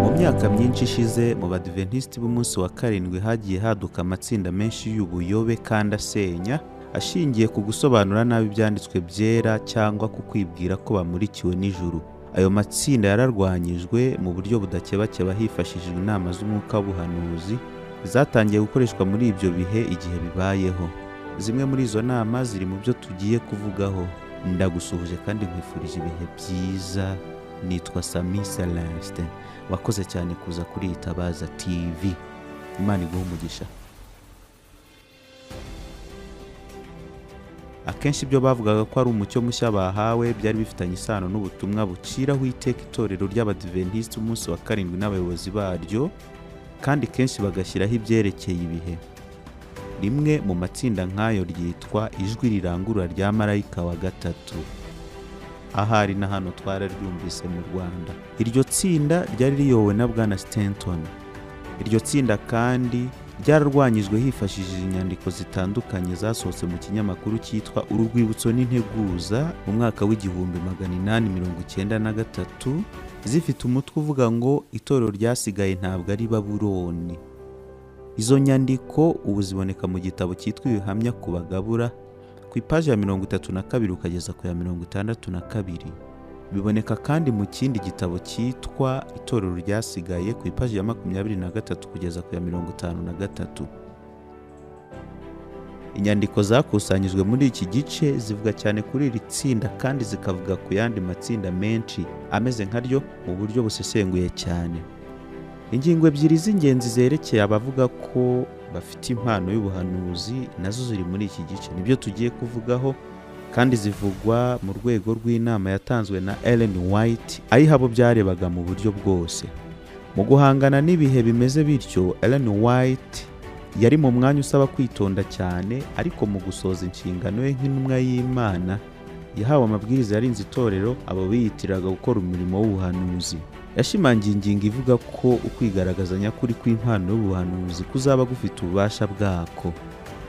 Mu myaka myinshi ishize, mu Badiventisti b'umunsi wa karindwi hagiye haduka amatsinda menshi y'ubuyobe kandi asenya, ashingiye ku gusobanura nabi Ibyanditswe Byera cyangwa ku kwibwira ko bamurikiwe n'ijuru. Ayo matsinda yararwanyijwe mu buryo budakebakeba hifashishijwe inama z'umwuka w'ubuhanuzi, zatangiye gukoreshwa muri ibyo bihe igihe bibayeho. Zimwe muri izo nama ziri mu byo tugiye kuvugaho. Ndagusuhuje kandi nkwifurije ibihe byiza. Nitwa Sami Celestin, wakoze cyane kuza kuri Itabaza TV. Imana iguhe umugisha. Akenshi ibyo bavugaga ko ari umucyo mushya bahawe byari bifitanye isano n'ubutumwa buciraho iteka itorero ry'Abadiventisiti umunsi wa karindwi n'abayobozi baryo, kandi kenshi bagashyiraho ibyerekeye ibihe. Rimwe mu matsinda nk'ayo ryitwa Ijwi Rirangurura rya Marayika wa Gatatu. Ahari na hano twararyumvise mu Rwanda. Iryo tsinda ryari riyobowe na Bwana Stanton. Iryo tsinda kandi ryararwanyijwe hifashishije inyandiko zitandukanye zasohotse mu kinyamakuru cyitwa Urwibutso n'Integuza mu mwaka w'igihumbi magana inani mirongo icyenda na gatatu, zifite umutwe uvuga ngo itorero ryasigaye ntabwo ari Babuloni. Izo nyandiko ubu ziboneka mu gitabo cyitwa Ibihamya ku Bagabura, ku ipaji ya mirongo itatu na kabiri ukageza ku ya mirongo itandatu na kabiri. Biboneka kandi mu kindi gitabo cyitwa Itorero ryasigaye ku ipaji ya makumyabiri na gatatu kugeza ku ya mirongo itanu na gatatu. Inyandiko zakusanyijwe muri iki gice zivuga cyane kuri iri tsinda kandi zikavuga ku yandi matsinda menshi ameze nka ryo mu buryo busesenguye cyane. Ingingo ebyiri z'ingenzi zerekeye abavuga ko bafite impano y'ubuhanuzi nazo ziri muri iki gice nibyo tugiye kuvugaho kandi zivugwa mu rwego rw'inama yatanzwe na Ellen White ayiha abo byarebaga mu buryo bwose. Mu guhangana n'ibihe bimeze bityo, Ellen White yari mu mwanya usaba kwitonda cyane ariko mu gusoza inshingano ye nk'intumwa y'Imana yahawe amabwiriza yarinze itorero abo biyitiraga gukora umurimo w'ubuhanuzi yashimangiye ingingo ivuga ko ukwigaragaza nyakuri kw'impano y'ubuhanuzi kuzaba gufite ububasha bwako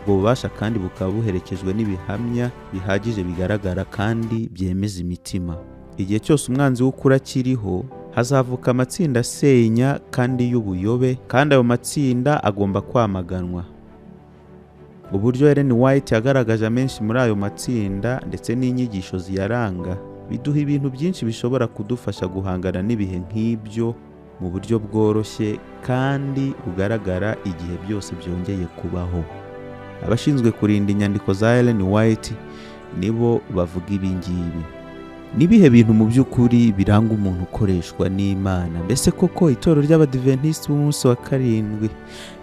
ubwo bubasha kandi bukaba buherekejwe n'ibihamya bihagije bigaragara kandi byemeza imitima igihe cyose umwanzi w'ukuri akiriho hazavuka amatsinda asenya kandi y'ubuyobe kandi ayo matsinda agomba kwamaganwa uburyo Ellen White yagaragaje amenshi muri ayo matsinda ndetse n'inyigisho ziyaranga biduha ibintu byinshi bishobora kudufasha guhangana n'ibihe nk'ibyo mu buryo bworoshye kandi bugaragara igihe byose byongeye kubaho. Abashinzwe kurinda inyandiko za Ellen White nibo bavuga ibi ngibi. Nibihe bintu mu by'ukuri biranga umuntu ukoreshwa n'Imana? Mbese koko itorero ry'Abadiventisiti b'umunsi wa karindwi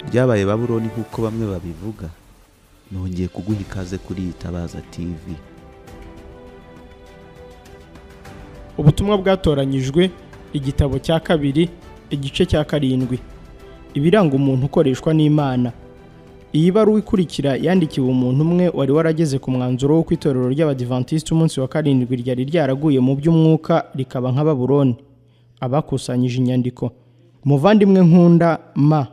ryabaye Babuloni nk'uko bamwe babivuga? Nongeye kuguha ikaze kuri Itabaza TV. ubutumwa bwatoranyijwe igitabo cya kabiri igice cya karindwi ibiranga umuntu ukoreshwa n'imana iyi baruwa ikurikira yandikiwe umuntu umwe wari warageze ku mwanzuro w'uko itorero ry'abadivantisiti umunsi wa karindwi ryari ryaraguye mu by'umwuka rikaba nka baburoni abakusanyije inyandiko umuvandimwe nkunda ma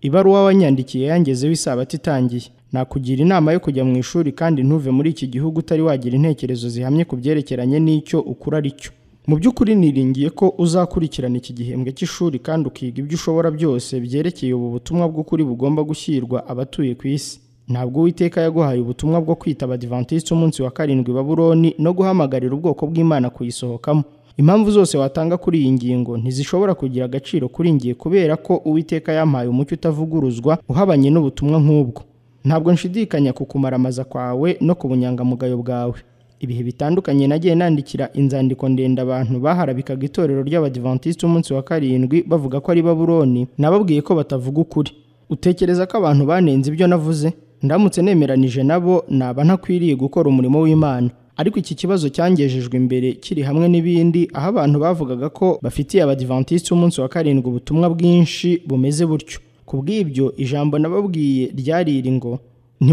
ibaruwa wanyandikiye yangezeho isabato itangiye nakugira inama yo kujya mu ishuri kandi ntuve muri iki gihugu utari wagira intekerezo zihamye ku byerekeranye n'icyo ukura ari cyo mu by'ukuri niringiye ko uzakurikirana iki gihembwe cy'ishuri kandi ukiga ibyo ushobora byose byerekeye ubu butumwa bw'ukuri bugomba gushyirwa abatuye ku isi ntabwo uwiteka yaguhaye ubutumwa bwo kwita abadivantisiti umunsi wa karindwi baburoni no guhamagarira ubwoko bw'imana kuyisohokamo impamvu zose watanga kuri iyi ngingo ntizishobora kugira agaciro kuri ngiye kubera ko uwiteka yampaye umucyo utavuguruzwa uhabanye n'ubutumwa nk'ubwo ntabwo nshidikanya ku kumaramaza kwawe no ku bunyangamugayo bwawe ibihe bitandukanye nagiye nandikira inzandiko ndende abantu baharabikaga itorero ry'abadivantisiti umunsi wa karindwi bavuga ko ari baburoni nababwiye ko batavuga ukuri utekereza ko abantu banenze ibyo navuze ndamutse nemeranije nabo naba ntakwiriye gukora umurimo w'imana ariko iki kibazo cyangejejwe imbere kiri hamwe n'ibindi aho abantu bavugaga ko bafitiye abadivantisiti umunsi wa karindwi ubutumwa bwinshi bumeze butyo ku bw'ibyo ijambo nababwiye ryari iri ngo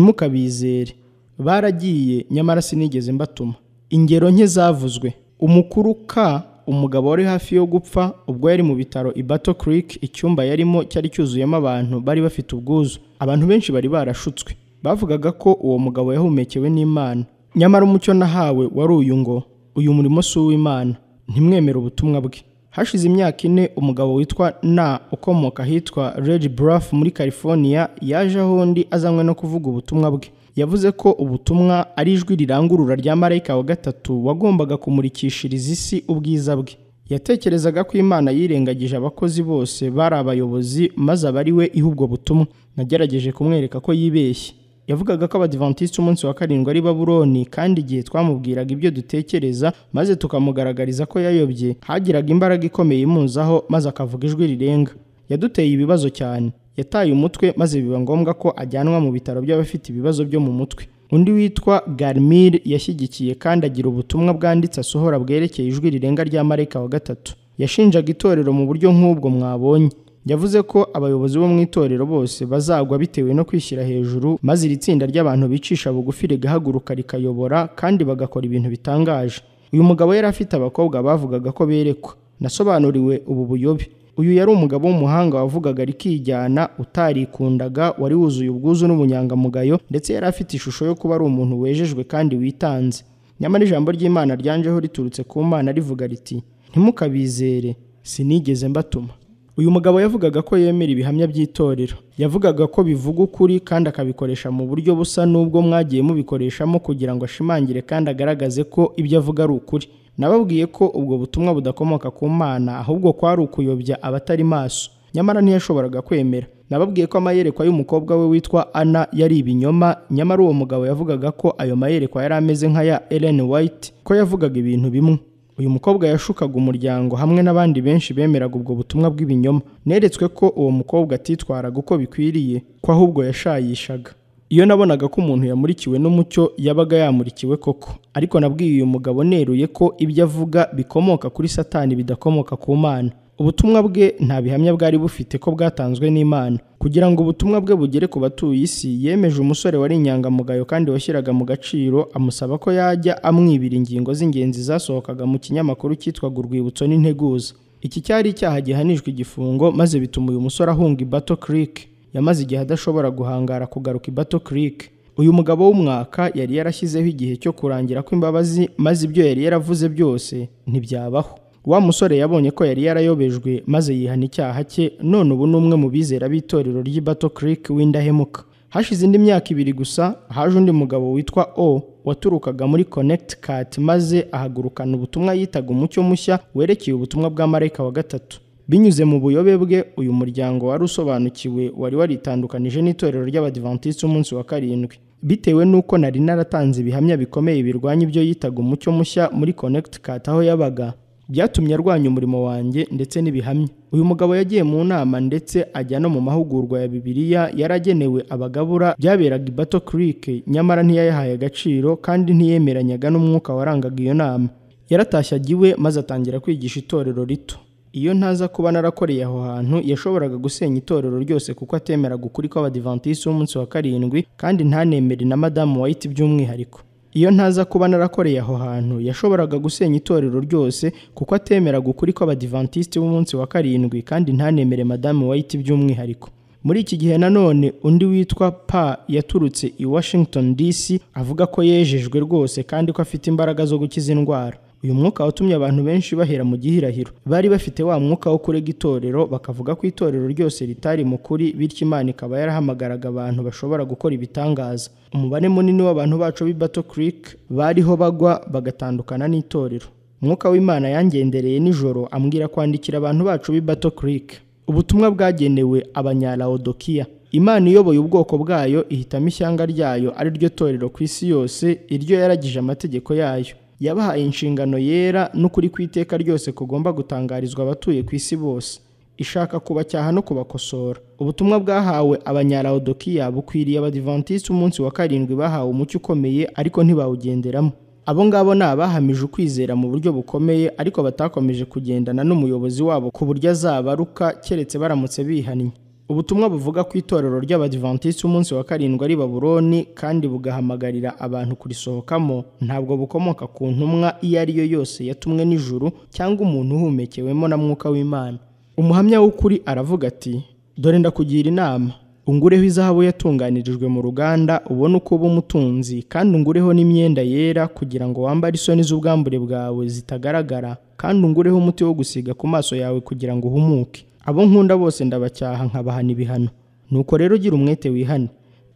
ntimukabizere baragiye nyamara sinigeze mbatuma ingero nke zavuzwe umukuru k umugabo wari hafi yo gupfa ubwo yari mu bitaro i Battle Creek icyumba yarimo cyari cyuzuyemo abantu bari bafite ubwuzu abantu benshi bari barashutswe bavugaga ko uwo mugabo yahumekewe n'imana nyamara umucyo nahawe wari uyu ngo uyu murimo si uw'imana ntimwemere ubutumwa bwe hashize imyaka ine umugabo witwa na ukomoka ahitwa red bluff muri california yaje aho undi azanywe no kuvuga ubutumwa bwe yavuze ko ubutumwa ari ijwi rirangurura rya marayika wa gatatu wagombaga kumurikishiriza isi ubwiza bwe yatekerezaga ko imana yirengagije abakozi bose bari abayobozi maze aba ari we iha ubwo butumwa nagerageje kumwereka ko yibeshye yavugaga ko abadivantisiti umunsi wa karindwi ari baburoni kandi igihe twamubwiraga ibyo dutekereza maze tukamugaragariza ko yayobye hagiraga imbaraga ikomeye imuzaho maze akavuga ijwi rirenga yaduteye ibibazo cyane yataye umutwe maze biba ngombwa ko ajyanwa mu bitaro by'abafite ibibazo byo mu mutwe undi witwa garmir yashyigikiye kandi agira ubutumwa bwanditse asohora bwerekeye ijwi rirenga rya marayika wa gatatu yashinjaga itorero mu buryo nk'ubwo mwabonye yavuze ko abayobozi bo mu itorero bose bazagwa bitewe no kwishyira hejuru maze iri tsinda ry'abantu bicisha bugufi rigahaguruka rikayobora kandi bagakora ibintu bitangaje uyu mugabo yari afite abakobwa bavugaga ko berekwa nasobanuriwe ubu buyobe uyu yari umugabo w'umuhanga wavugaga rikijyana utarikundaga wari wuzuye ubwuzu n'ubunyangamugayo ndetse yari afite ishusho yo kuba ari umuntu wejejwe kandi witanze nyamara ijambo ry'imana ryanjeho riturutse ku mana rivuga riti ntimukabizere sinigeze mbatuma uyu mugabo yavugaga ko yemera ibihamya by'itorero yavugaga ko bivuga ukuri kandi akabikoresha mu buryo busa n'ubwo mwagiye mubikoreshamo kugira ngo ashimangire kandi agaragaze ko ibyo avuga ari ukuri nababwiye ko ubwo butumwa budakomoka ku mana ahubwo kwari ukuyobya abatari maso nyamara ntiyashoboraga kwemera nababwiye ko amayerekwa y'umukobwa we witwa ana yari ibinyoma nyamara uwo mugabo yavugaga ko ayo mayerekwa yari ameze nk'aya Ellen White ko yavugaga ibintu bimwe uyu mukobwa yashukaga umuryango hamwe n'abandi benshi bemeraga ubwo butumwa bw'ibinyoma neretswe ko uwo mukobwa atitwaraga uko bikwiriye ko ahubwo yashayishaga iyo nabonaga ko umuntu yamurikiwe n'umucyo yabaga yamurikiwe koko ariko nabwiye uyu mugabo neruye ko ibyo avuga bikomoka kuri satani bidakomoka ku mana ubutumwa bwe nta bihamya bwari bufite ko bwatanzwe n'imana kugira ngo ubutumwa bwe bugere ku batuye isi yemeje umusore wari inyangamugayo kandi washyiraga mu gaciro amusaba ko yajya amwibira ingingo z'ingenzi zasohokaga mu kinyamakuru cyitwaga urwibutso n'integuza iki cyari icyaha gihanishwa igifungo maze bituma uyu musore ahunga i bato kirike yamaze igihe adashobora guhangara kugaruka i bato kirike uyu mugabo w'umwaka yari yarashyizeho igihe cyo kurangira kw'imbabazi maze ibyo yari yaravuze byose ntibyabaho wa musore yabonye ko yari yarayobejwe maze yihana icyaha cye none ubu ni umwe mu bizera b'itorero ry'i Battle Creek w'indahemuka hashize indi myaka ibiri gusa haje undi mugabo witwa o waturukaga muri Connecticut maze ahagurukana ubutumwa yitaga umucyo mushya werekeye ubutumwa bwa marayika wa gatatu binyuze mu buyobe bwe uyu muryango wari usobanukiwe wari waritandukanije n'itorero ry'abadivantisiti umunsi wa karindwi bitewe n'uko nari naratanze ibihamya bikomeye birwanya ibyo yitaga umucyo mushya muri Connecticut aho yabaga byatumye arwanya umurimo wanjye ndetse n'ibihamya uyu mugabo yagiye mu nama ndetse ajya no mu mahugurwa ya bibiliya yaragenewe abagabura byaberaga i bato kirike nyamara ntiyayahaye agaciro kandi ntiyemeranyaga n'umwuka warangaga iyo nama yaratashye agiwe maze atangira kwigisha itorero rito iyo ntaza kuba narakoreye aho hantu yashoboraga gusenya itorero ryose kuko atemeraga ukuri kw'abadivantisiti w'umunsi wa karindwi kandi ntanemere na madamu wayiti by'umwihariko iyo ntaza kuba narakoreye aho hantu yashoboraga gusenya itorero ryose kuko atemeraga ukuri kw'abadivantisiti b'umunsi wa karindwi kandi ntanemere madamu wayiti by'umwihariko muri iki gihe nanone undi witwa pa yaturutse i washington dc avuga ko yejejwe rwose kandi ko afite imbaraga zo gukiza indwara uyu mwuka watumye abantu benshi bahera mu gihirahiro bari bafite wa mwuka wo kurega itorero bakavuga ko itorero ryose ritari mu kuri bityo imana ikaba yarahamagaraga abantu bashobora gukora ibitangaza umubare munini w'abantu bacu b'i bato creek bariho bagwa bagatandukana n'itorero umwuka w'imana yangendereye nijoro ambwira kwandikira abantu bacu b'i bato creek ubutumwa bwagenewe abanyalawodokiya imana iyoboye ubwoko bwayo ihitamo ishyanga ryayo ari ryo torero ku isi yose iryo yaragije amategeko yayo yabahaye inshingano yera n'ukuri kw'iteka ryose kugomba gutangarizwa abatuye ku isi bose ishaka kubacyaha no kubakosora ubutumwa bwahawe abanyalawodokiya bukwiriye abadivantisiti umunsi wa karindwi bahawe umucyo ukomeye ariko ntibawugenderamo abo ngabo ni abahamije ukwizera mu buryo bukomeye ariko batakomeje kugendana n'umuyobozi wabo ku buryo azabaruka keretse baramutse bihannye ubutumwa buvuga ku itorero ry'abadivantisiti umunsi wa karindwi ari baburoni kandi bugahamagarira abantu kurisohokamo ntabwo bukomoka ku ntumwa iyo ari yo yose yatumwe n'ijuru cyangwa umuntu uhumekewemo na mwuka w'imana umuhamya w'ukuri aravuga ati dore ndakugira inama ungureho izahabu yatunganirijwe mu ruganda ubone uko uba umutunzi kandi ungureho n'imyenda yera kugira ngo wambare isoni z'ubwambure bwawe zitagaragara kandi ungureho umuti wo gusiga ku maso yawe kugira ngo uhumuke abo nkunda bose ndabacyaha nkabahana ibihano nuko rero ugira umwete wihane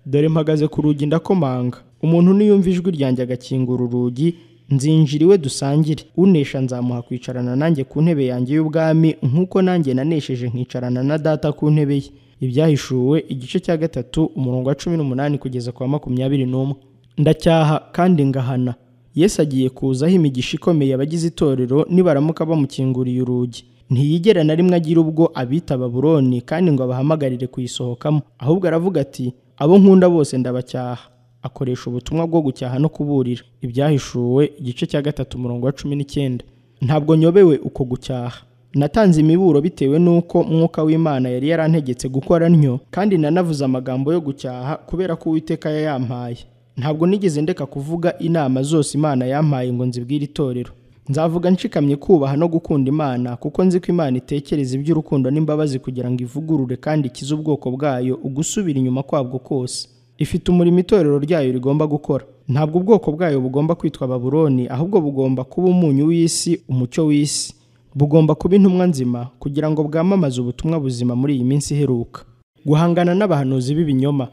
dore mpagaze ku rugi ndakomanga umuntu niyumva ijwi ryanjye agakingura urugi nzinjira iwe dusangire unesha nzamuha kwicarana nanjye ku ntebe yanjye y'ubwami nk'uko nanjye nanesheje nkicarana na data ku ntebe ye ibyahishuwe igice cya gatatu umurongo wa cumi n'umunani kugeza ku wa makumyabiri n'umwe ndacyaha kandi ngahana yesu agiye kuzaho imigisha ikomeye abagize itorero nibaramuka bamukinguriye urugi ntiyigera na rimwe agira ubwo abita baburoni kandi ngo abahamagarire kuyisohokamo ahubwo aravuga ati abo nkunda bose ndabacyaha akoresha ubutumwa bwo gucyaha no kuburira ibyahishuwe igice cya gatatu umurongo wa cumi n'icyenda ntabwo nyobewe uko gucyaha natanze imiburo bitewe n'uko mwuka w'imana yari yarantegetse gukora ntyo kandi nanavuze amagambo yo gucyaha kubera ko uwiteka yayampaye ntabwo nigeze ndeka kuvuga inama zose imana yampaye ngo nzibwire itorero nzavuga nshikamye kubaha no gukunda imana kuko nzi ko imana itekereza iby'urukundo n'imbabazi kugira ngo ivugurure kandi ikize ubwoko bwayo ugusubira inyuma kwabwo kose ifite umurimo itorero ryayo rigomba gukora ntabwo ubwoko bwayo bugomba kwitwa baburoni ahubwo bugomba kuba umunyu w'isi umucyo w'isi bugomba kuba intumwa nzima kugira ngo bwamamaze ubutumwa buzima muri iyi minsi iheruka guhangana n'abahanuzi b'ibinyoma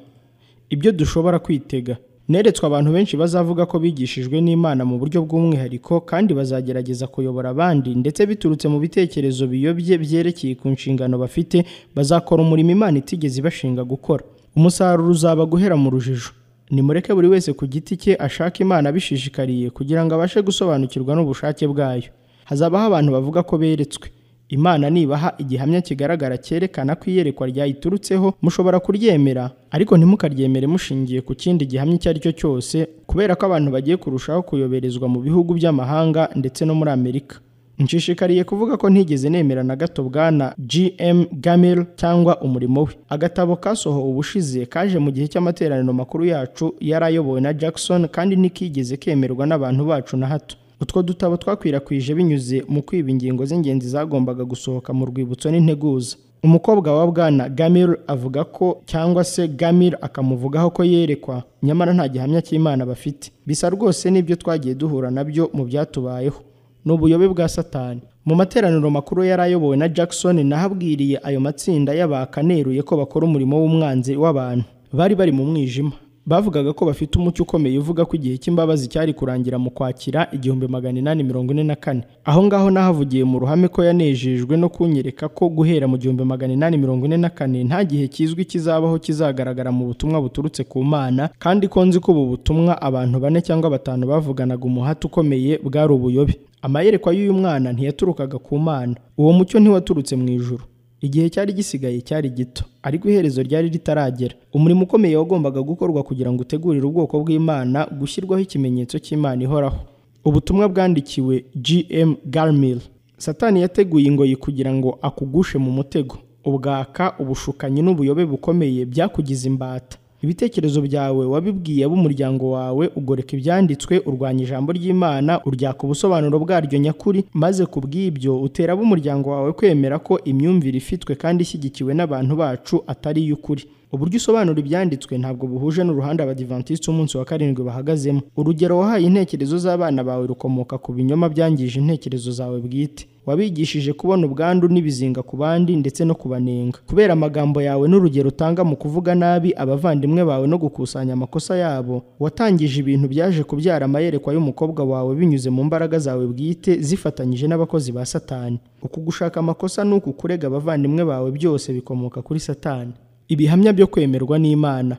ibyo dushobora kwitega neretswe abantu benshi bazavuga ko bigishijwe n'imana mu buryo bw'umwihariko kandi bazagerageza kuyobora abandi ndetse biturutse mu bitekerezo biyobye byerekeye ku nshingano bafite bazakora umurimo imana itigeze ibashinga gukora umusaruro uzaba guhera mu rujijo nimureke buri wese ku giti cye ashaka imana abishishikariye kugira ngo abashe gusobanukirwa n'ubushake bwayo hazabaho abantu bavuga ko beretswe imana nibaha igihamya kigaragara cyerekana ko iyerekwa ryayiturutseho mushobora kuryemera ariko ntimukaryemere mushingiye ku kindi gihamya icyo ari cyo cyose kubera ko abantu bagiye kurushaho kuyoberezwa mu bihugu by'amahanga ndetse no muri amerika nshishikariye kuvuga ko ntigeze nemera na gato bwana gm gamil cyangwa umurimo we agatabo kasohowe ubushize kaje mu gihe cy'amateraniro makuru yacu yari ayobowe na jackson kandi ntikigeze kemerwa n'abantu bacu na hato utwo dutabo twakwirakwije binyuze mu kwiba ingingo z'ingenzi zagombaga gusohoka mu rwibutso n'integuza umukobwa wa bwana gamil avuga ko cyangwa se gamil akamuvugaho ko yerekwa nyamara nta gihamya cy'imana bafite bisa rwose n'ibyo twagiye duhura nabyo mu byatubayeho ni ubuyobe bwa satani mu materaniro makuru yari ayobowe na jackson nahabwiriye ayo matsinda y'abakaneruye ko bakora umurimo w'umwanzi w'abantu bari bari mu mwijima bavugaga ko bafite umucyo ukomeye uvuga ko igihe cy'imbabazi cyari kurangira mu kwakira igihumbi magana inani mirongo ine na kane aho ngaho nahavugiye mu ruhame ko yanejejwe no kunyereka ko guhera mu gihumbi magana inani mirongo ine na kane nta gihe kizwi kizabaho kizagaragara mu butumwa buturutse ku mana kandi ko nzi ko ubu butumwa abantu bane cyangwa batanu bavuganaga umuhate ukomeye bwari ubuyobe amayerekwa y'uyu mwana ntiyaturukaga ku mana uwo mucyo ntiwaturutse mu ijuru igihe cyari gisigaye cyari gito ariko iherezo ryari ritaragera umurimo ukomeye wagombaga gukorwa kugira ngo utegurire ubwoko bw'imana gushyirwaho ikimenyetso cy'imana ihoraho ubutumwa bwandikiwe gm garmil satani yateguye ingoyi kugira ngo akugushe mu mutego ubwaka ubushukanyi n'ubuyobe bukomeye byakugize imbata ibitekerezo byawe wabibwiye ab'umuryango wawe ugoreka ibyanditswe urwanya ijambo ry'imana uryaka ubusobanuro bwaryo nyakuri maze ku bw'ibyo utera ab'umuryango wawe kwemera ko imyumvire ifitwe kandi ishyigikiwe n'abantu bacu atari iy'ukuri uburyo usobanura ibyanditswe ntabwo buhuje n'uruhande abadivantisiti umunsi wa karindwi bahagazemo urugero wahaye intekerezo z'abana bawe rukomoka ku binyoma byangije intekerezo zawe bwite wabigishije kubona ubwandu n'ibizinga ku bandi ndetse no kubanenga kubera amagambo yawe n'urugero utanga mu kuvuga nabi abavandimwe bawe no gukusanya amakosa yabo watangije ibintu byaje kubyara amayerekwa y'umukobwa wawe binyuze mu mbaraga zawe bwite zifatanyije n'abakozi ba satani uku gushaka amakosa n'uku kurega abavandimwe bawe byose bikomoka kuri satani ibihamya byo kwemerwa n'imana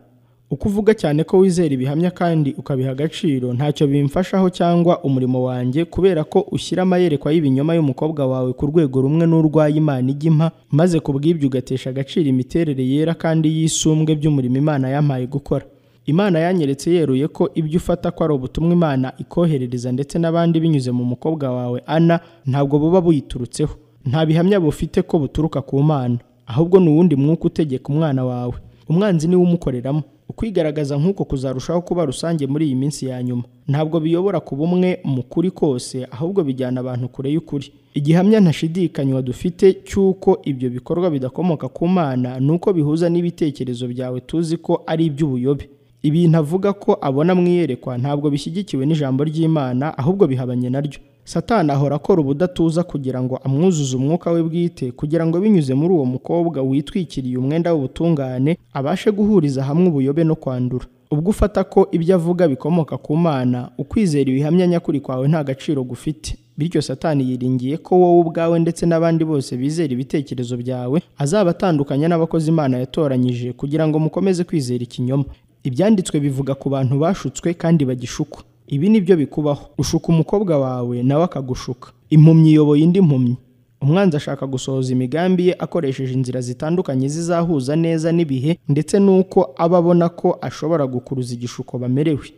uko uvuga cyane ko wizera ibihamya kandi ukabiha agaciro ntacyo bimfashaho cyangwa umurimo wanjye kubera ko ushyira amayerekwa y'ibinyoma y'umukobwa wawe ku rwego rumwe n'urwaye imana ijya impa maze ku bw'ibyo ugatesha agaciro imiterere yera kandi y'isumbwe by'umurimo imana yampaye gukora imana yanyeretse yeruye ko ibyo ufata ko ari ubutumwa imana ikoherereza ndetse n'abandi binyuze mu mukobwa wawe ana ntabwo buba buyiturutseho nta bihamya bufite ko buturuka ku mana ahubwo ni uwundi mwuka utegeka umwana wawe umwanzi niwe umukoreramo ukwigaragaza nk'uko kuzarushaho kuba rusange muri iyi minsi ya nyuma ntabwo biyobora ku bumwe mu kuri kose ahubwo bijyana abantu kure y'ukuri igihamya ntashidikanywa dufite cy'uko ibyo bikorwa bidakomoka ku mana ni uko bihuza n'ibitekerezo byawe tuzi ko ari iby'ubuyobe ibintu avuga ko abona mu iyerekwa ntabwo bishyigikiwe n'ijambo ry'imana ahubwo bihabanye naryo satani ahora akora ubudatuza kugira ngo amwuzuze umwuka we bwite kugira ngo binyuze muri uwo mukobwa witwikiriye umwenda w'ubutungane abashe guhuriza hamwe ubuyobe no kwandura ubwo ufata ko ibyo avuga bikomoka ku mana ukwizera ibihamya nyakuri kwawe nta gaciro gufite bityo satani yiringiye ko wowe ubwawe ndetse n'abandi bose bizera ibitekerezo byawe azabatandukanya n'abakozi imana yatoranyije kugira ngo mukomeze kwizera ikinyoma ibyanditswe bivuga ku bantu bashutswe kandi bagishukwa ibi ni byo bikubaho ushuka umukobwa wawe nawe akagushuka impumyi iyoboye indi mpumyi umwanzi ashaka gusohoza imigambi ye akoresheje inzira zitandukanye zizahuza neza n'ibihe ndetse n'uko aba abona ko ashobora gukuruza igishuko bamerewe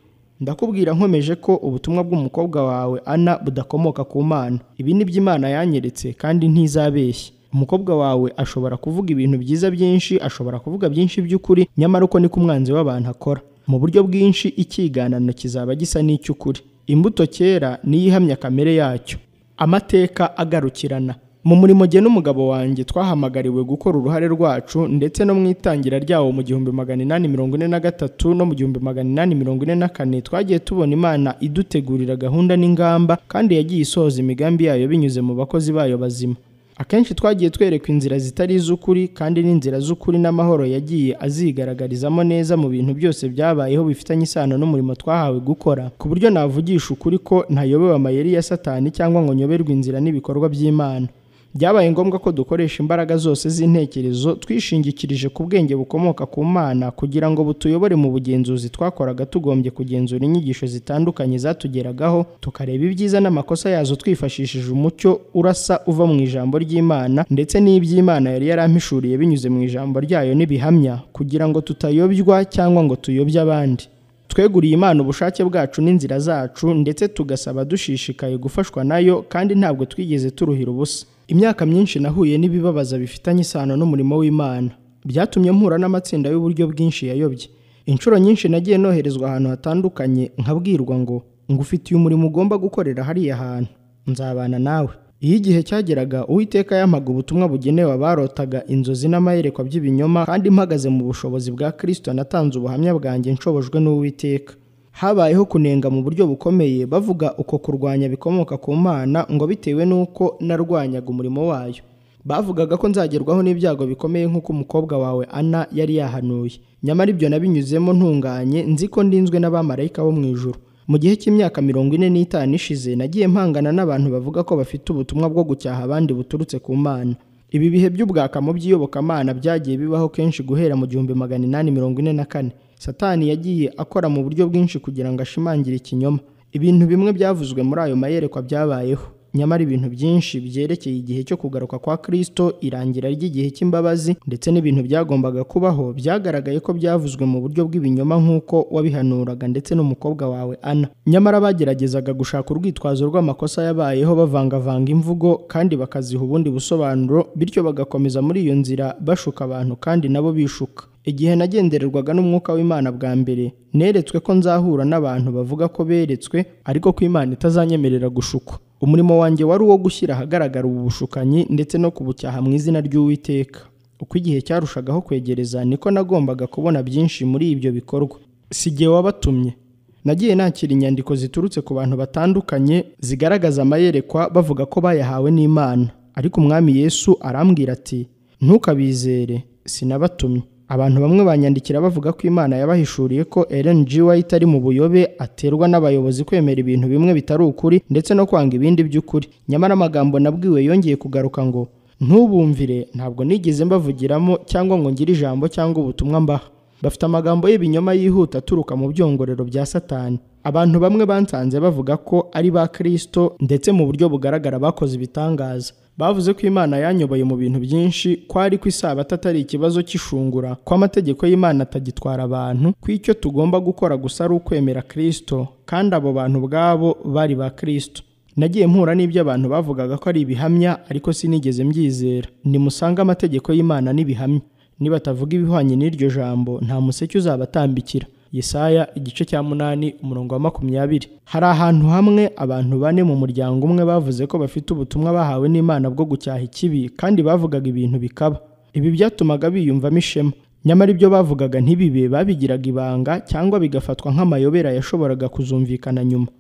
ndakubwira nkomeje ko ubutumwa bw'umukobwa wawe ana budakomoka ku mana ibi ni by'imana yanyeretse kandi ntizabeshye umukobwa wawe ashobora kuvuga ibintu byiza byinshi ashobora kuvuga byinshi by'ukuri nyamara uko niko umwanzi w'abantu akora mu buryo bwinshi icyiganano kizaba gisa n'icy'ukuri imbuto kera niyo ihamya kamere yacyo amateka agarukirana mu murimo jye n'umugabo wanjye twahamagariwe gukora uruhare rwacu ndetse no mu itangira ryawo mu gihumbi magana inani mirongo ine na gatatu no mu gihumbi magana inani mirongo ine na kane twagiye tubona imana idutegurira gahunda n'ingamba kandi yagiye isohoza imigambi yayo binyuze mu bakozi bayo bazima akenshi twagiye twerekwa inzira zitari iz'ukuri kandi n'inzira z'ukuri n'amahoro yagiye azigaragarizamo neza mu bintu byose byabayeho bifitanye isano n'umurimo twahawe gukora ku buryo navugisha ukuri ko ntayobewe amayeri ya satani cyangwa ngo nyoberwe inzira n'ibikorwa by'imana byabaye ngombwa ko dukoresha imbaraga zose z'intekerezo twishingikirije ku bwenge bukomoka ku mana kugira ngo butuyobore mu bugenzuzi twakoraga tugombye kugenzura inyigisho zitandukanye zatugeragaho tukareba ibyiza n'amakosa yazo twifashishije umucyo urasa uva mu ijambo ry'imana ndetse n'iby'imana yari yarampishuriye binyuze mu ijambo ryayo n'ibihamya kugira ngo tutayobywa cyangwa ngo tuyobye abandi tweguriye imana ubushake bwacu n'inzira zacu ndetse tugasaba dushishikaye gufashwa nayo kandi ntabwo twigeze turuhira ubusa imyaka myinshi nahuye n'ibibabaza bifitanye isano n'umurimo w'imana byatumye mpura n'amatsinda y'uburyo bwinshi yayobye inshuro nyinshi nagiye noherezwa ahantu hatandukanye nkabwirwa ngo ngufitiye umurimo ugomba gukorera hariya hantu nzabana nawe iyo igihe cyageraga uwiteka yampaga ubutumwa bugenewe abarotaga inzozi n'amayerekwa by'ibinyoma kandi mpagaze mu bushobozi bwa kirisito natanze ubuhamya bwanjye nshobojwe n'uwiteka habayeho kunenga mu buryo bukomeye bavuga uko kurwanya bikomoka ku mana ngo bitewe n'uko narwanyaga umurimo wayo bavugaga ko nzagerwaho n'ibyago bikomeye nk'uko umukobwa wawe ana yari yahanuye nyamara ibyo nabinyuzemo ntunganye nzi ko ndinzwe n'abamarayika bo mu ijuru mu gihe cy'imyaka mirongo ine n'itanu ishize nagiye mpangana n'abantu bavuga ko bafite ubutumwa bwo gucyaha abandi buturutse ku mana ibi bihe by'ubwaka mu by'iyobokamana byagiye bibaho kenshi guhera mu gihumbi magana inani mirongo ine na kane satani yagiye akora mu buryo bwinshi kugira ngo ashimangire ikinyoma ibintu bimwe byavuzwe muri ayo mayerekwa byabayeho nyamara ibintu byinshi byerekeye igihe cyo kugaruka kwa kirisito irangira ry'igihe cy'imbabazi ndetse n'ibintu byagombaga kubaho byagaragaye ko byavuzwe mu buryo bw'ibinyoma nk'uko wabihanuraga ndetse n'umukobwa wawe ana nyamara bageragezaga gushaka urwitwazo rw'amakosa yabayeho bavangavanga imvugo kandi bakaziha ubundi busobanuro bityo bagakomeza muri iyo nzira bashuka abantu kandi nabo bishuka igihe nagendererwaga n'umwuka w'imana bwa mbere neretswe ko nzahura n'abantu bavuga ko beretswe ariko ko imana itazanyemerera gushukwa umurimo wanjye wari uwo gushyira ahagaragara ubu bushukanyi ndetse no kubucyaha mu izina ry'uwiteka uko igihe cyarushagaho kwegereza niko nagombaga kubona byinshi muri ibyo bikorwa si igihe wabatumye nagiye nakira inyandiko ziturutse ku bantu batandukanye zigaragaza amayerekwa bavuga ko bayahawe n'imana ariko umwami yesu arambwira ati ntukabizere sinabatumye abantu bamwe banyandikira bavuga ko imana yabahishuriye ko Ellen G. White ari mu buyobe aterwa n'abayobozi kwemera ibintu bimwe bitari ukuri ndetse no kwanga ibindi by'ukuri nyamara amagambo nabwiwe yongeye kugaruka ngo ntubumvire ntabwo nigeze mbavugiramo cyangwa ngo ngire ijambo cyangwa ubutumwa mbaha bafite amagambo y'ibinyoma yihuta aturuka mu byongorero bya satani abantu bamwe bansanze bavuga ko ari ba kirisito ndetse mu buryo bugaragara bakoze ibitangaza bavuze ko imana yanyoboye mu bintu byinshi ko ari ko isabata atari ikibazo cy'ishungura ko amategeko y'imana atagitwara abantu ko icyo tugomba gukora gusa ari ukwemera kirisito kandi abo bantu ubwabo bari ba kirisito nagiye mpura n'ibyo abantu bavugaga ko ari ibihamya ariko sinigeze mbyizera nimusange amategeko y'imana n'ibihamya nibatavuga ibihwanye n'iryo jambo nta museke uzabatambikira yesaya igice cya munani umurongo wa makumyabiri hari ahantu hamwe abantu bane mu muryango umwe bavuze ko bafite ubutumwa bahawe n'imana bwo gucyaha ikibi kandi bavugaga ibintu bikaba ibi byatumaga biyumvamo ishema nyamara ibyo bavugaga ntibibe babigiraga ibanga cyangwa bigafatwa nk'amayobera yashoboraga kuzumvikana nyuma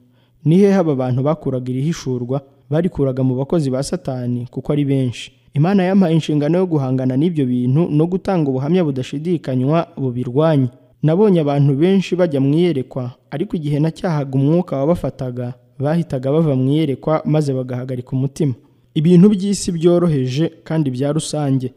ni hehe aba bantu bakuraga irihishurwa barikuraga mu bakozi ba satani kuko ari benshi imana yampaye inshingano yo guhangana n'ibyo bintu no gutanga ubuhamya budashidikanywa bubirwanya nabonye abantu benshi bajya mu iyerekwa ariko igihe nacyahaga umwuka wabafataga bahitaga bava mu iyerekwa maze bagahagarika umutima ibintu by'isi byoroheje kandi bya rusange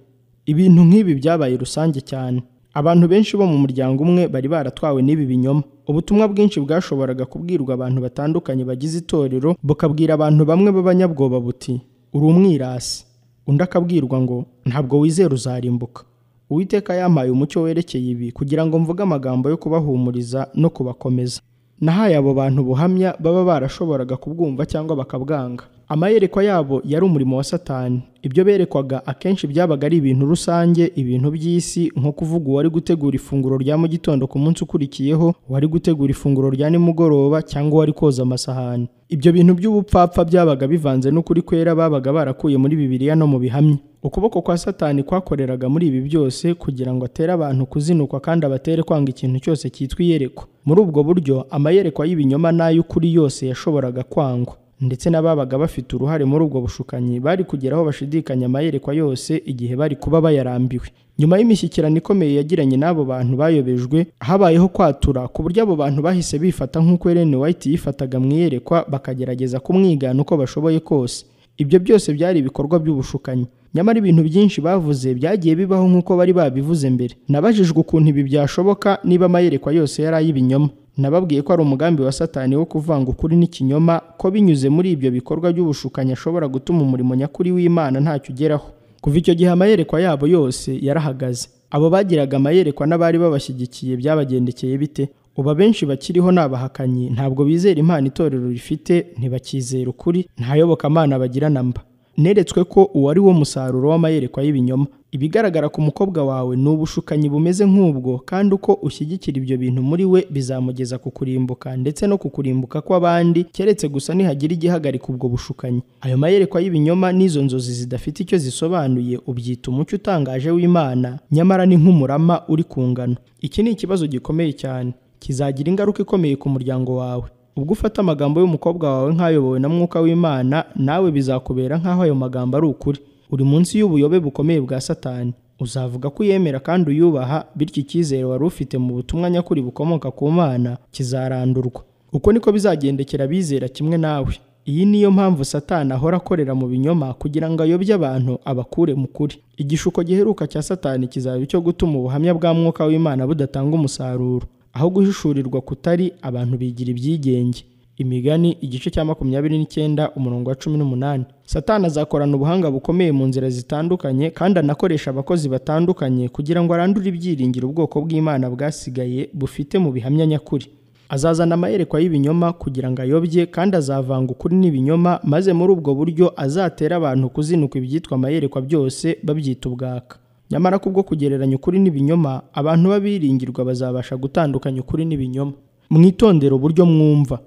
ibintu nk'ibi byabaye rusange cyane abantu benshi bo mu muryango umwe bari baratwawe n'ibi binyoma ubutumwa bwinshi bwashoboraga kubwirwa abantu batandukanye bagize itorero bukabwira abantu bamwe b'abanyabwoba buti uri umwirasi undi akabwirwa ngo ntabwo wizera uzarimbuka uwiteka yampaye umucyo werekeye ibi kugira ngo mvuge amagambo yo kubahumuriza no kubakomeza nahaye abo bantu buhamya baba barashoboraga kubwumva cyangwa bakabwanga amayerekwa yabo yari umurimo wa satani ibyo berekwaga akenshi byabaga ari ibintu rusange ibintu by'isi nko kuvuga uwari gutegura ifunguro rya mu gitondo ku munsi ukurikiyeho uwari gutegura ifunguro rya nimugoroba cyangwa uwari koza amasahani ibyo bintu by'ubupfapfa byabaga bivanze n'ukuri kwera babaga barakuye muri bibiliya no mu bihamya ukuboko kwa satani kwakoreraga muri ibi byose kugira ngo atere abantu kuzinukwa kandi abatere kwanga ikintu cyose cyitwa iyerekwa muri ubwo buryo amayerekwa y'ibinyoma n'ay'ukuri yose yashoboraga kwangwa ndetse n'ababaga bafite uruhare muri ubwo bushukanyi bari kugera aho bashidikanya amayerekwa yose igihe bari kuba bayarambiwe nyuma y'imishyikirano ikomeye yagiranye n'abo bantu bayobejwe habayeho kwatura ku buryo abo bantu bahise bifata nk'uko Ellen White yifataga mu iyerekwa bakagerageza kumwigana uko bashoboye kose ibyo byose byari ibikorwa by'ubushukanyi nyamara ibintu byinshi bavuze byagiye bibaho nk'uko bari babivuze mbere nabajijwe ukuntu ibi byashoboka niba amayerekwa yose yari ay'ibinyoma nababwiye ko ari umugambi wa satani wo kuvanga ukuri n'ikinyoma ko binyuze muri ibyo bikorwa by'ubushukanyi ashobora gutuma umurimo nyakuri w'imana ntacyo ugeraho kuva icyo gihe amayerekwa yabo yose yarahagaze abo bagiraga amayerekwa n'abari babashyigikiye byabagendekeye bite ubu abenshi bakiriho ni abahakanyi ntabwo bizera impano itorero rifite ntibakizera ukuri ntayobokamana bagira na mba neretswe ko uwo ari wo musaruro w'amayerekwa y'ibinyoma ibigaragara ku mukobwa wawe ni ubushukanyi bumeze nk'ubwo kandi uko ushyigikira ibyo bintu muri we bizamugeza ku kurimbuka ndetse no ku kurimbuka kw'abandi keretse gusa nihagira igihagarika ubwo bushukanyi ayo mayerekwa y'ibinyoma n'izo nzozi zidafite icyo zisobanuye ubyita umucyo utangaje w'imana nyamara ni nk'umurama uri ku ngano iki ni ikibazo gikomeye cyane kizagira ingaruka ikomeye ku muryango wawe ubwo ufata amagambo y'umukobwa wawe nk'ayobowe na mwuka w'imana nawe bizakubera nk'aho ayo magambo ari ukuri uri munsi y'ubuyobe bukomeye bwa satani uzavuga ko uyemera kandi uyubaha bityo icyizere wari ufite mu butumwa nyakuri bukomoka ku mana kizarandurwa uko niko bizagendekera abizera kimwe nawe iyi niyo mpamvu satani ahora akorera mu binyoma kugira ngo ayobye abantu abakure mu kuri igishuko giheruka cya satani kizaba icyo gutuma ubuhamya bwa mwuka w'imana budatanga umusaruro aho guhishurirwa kutari abantu bigira ibyigenge imigani igice cya makumyabiri n'icyenda umurongo wa cumi n'umunani satani azakorana ubuhanga bukomeye mu nzira zitandukanye kandi anakoresha abakozi batandukanye kugira ngo arandure ibyiringiro ubwoko bw'imana bwasigaye bufite mu bihamya nyakuri azazana amayerekwa y'ibinyoma kugira ngo ayobye kandi azavanga ukuri n'ibinyoma maze muri ubwo buryo azatera abantu kuzinukwa ibyitwa amayerekwa byose babyita ubwaka nyamara kubwo kugereranya ukuri n'ibinyoma abantu b'abiringirwa bazabasha gutandukanya ukuri n'ibinyoma mwitondere uburyo mwumva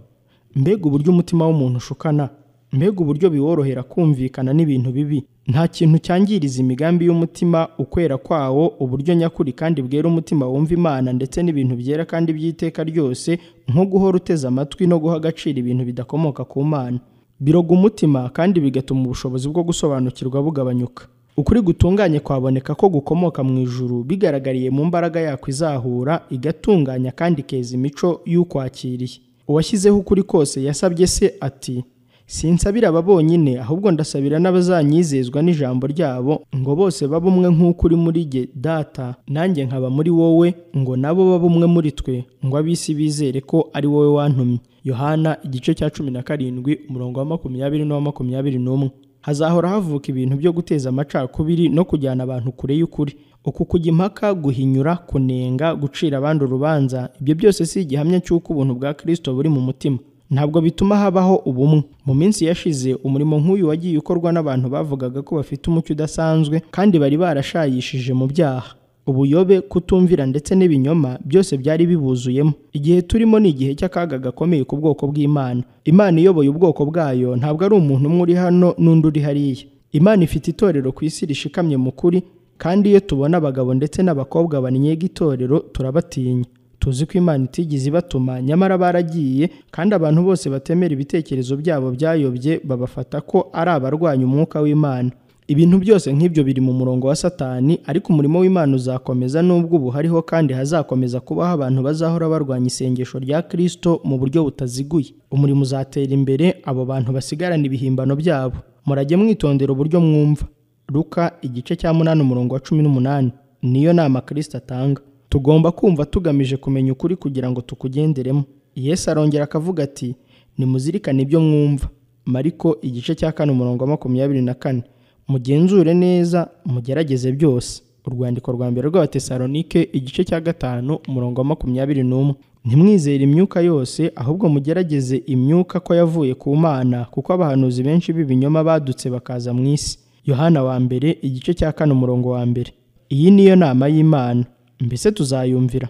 mbega uburyo umutima w'umuntu ushukana mbega uburyo biworohera kumvikana n'ibintu bibi nta kintu cyangiriza imigambi y'umutima ukwera kwawo uburyo nyakuri kandi bwera umutima wumva imana ndetse n'ibintu byera kandi by'iteka ryose nko guhora uteze amatwi no guha agaciro ibintu bidakomoka ku mana biroga umutima kandi bigatuma ubushobozi bwo gusobanukirwa bugabanyuka ukuri gutunganye kwaboneka ko gukomoka mu ijuru bigaragariye mu mbaraga yako izahura igatunganya kandi ikeza imico y'ukwakiriye uwashyizeho ukuri kose yasabye se ati sinsabira aba bonyine ahubwo ndasabira n'abazanyizezwa n'ijambo ryabo ngo bose babe umwe nk'uko uri muri jye data nanjye nkaba muri wowe ngo nabo babe umwe muri twe ngo ab'isi bizere ko ari wowe wantumye yohana igice cya cumi na karindwi umurongo wa makumyabiri n'uwa makumyabiri n'umwe hazahora havuka ibintu byo guteza amacakubiri no kujyana abantu kure y'ukuri uku kujya impaka guhinyura kunenga gucira abandi urubanza ibyo byose si igihamya cy'uko ubuntu bwa kirisito buri mu mutima ntabwo bituma habaho ubumwe mu minsi yashize umurimo nk'uyu wagiye ukorwa n'abantu bavugaga ko bafite umucyo udasanzwe kandi bari barashayishije mu byaha ubuyobe kutumvira ndetse n'ibinyoma byose byari bibuzuyemo igihe turimo ni igihe cy'akaga gakomeye ku bwoko bw'imana imana iyoboye ubwoko bwayo ntabwo ari umuntu umwe uri hano n'undi uri hariya imana ifite itorero ku isi rishikamye mu kuri kandi iyo tubona abagabo ndetse n'abakobwa bannyega itorero turabatinya tuzi ko imana itigeze ibatuma nyamara baragiye kandi abantu bose batemera ibitekerezo byabo byayobye babafata ko ari abarwanya umwuka w'imana ibintu byose nk'ibyo biri mu murongo wa satani ariko umurimo w'imana uzakomeza nubwo ubu hariho kandi hazakomeza kubaho abantu bazahora barwanya isengesho rya kirisito mu buryo butaziguye umurimo uzatera imbere abo bantu basigarana ibihimbano byabo murajye mwitondera uburyo mwumva ruka igice cya munani umurongo wa cumi n'umunani niyo nama kirisito atanga tugomba kumva tugamije kumenya ukuri kugira ngo tukugenderemo yesu arongera akavuga ati nimuzirikane ibyo mwumva mariko igice cya kane umurongo wa makumyabiri na kane mugenzure neza mugerageze byose urwandiko rwa mbere rw'abatesalonike igice cya gatanu umurongo wa makumyabiri n'umwe ntimwizere imyuka yose ahubwo mugerageze imyuka ko yavuye ku mana kuko abahanuzi benshi b'ibinyoma badutse bakaza mu isi yohana wa mbere igice cya kane umurongo wa mbere iyi niyo nama y'imana mbese tuzayumvira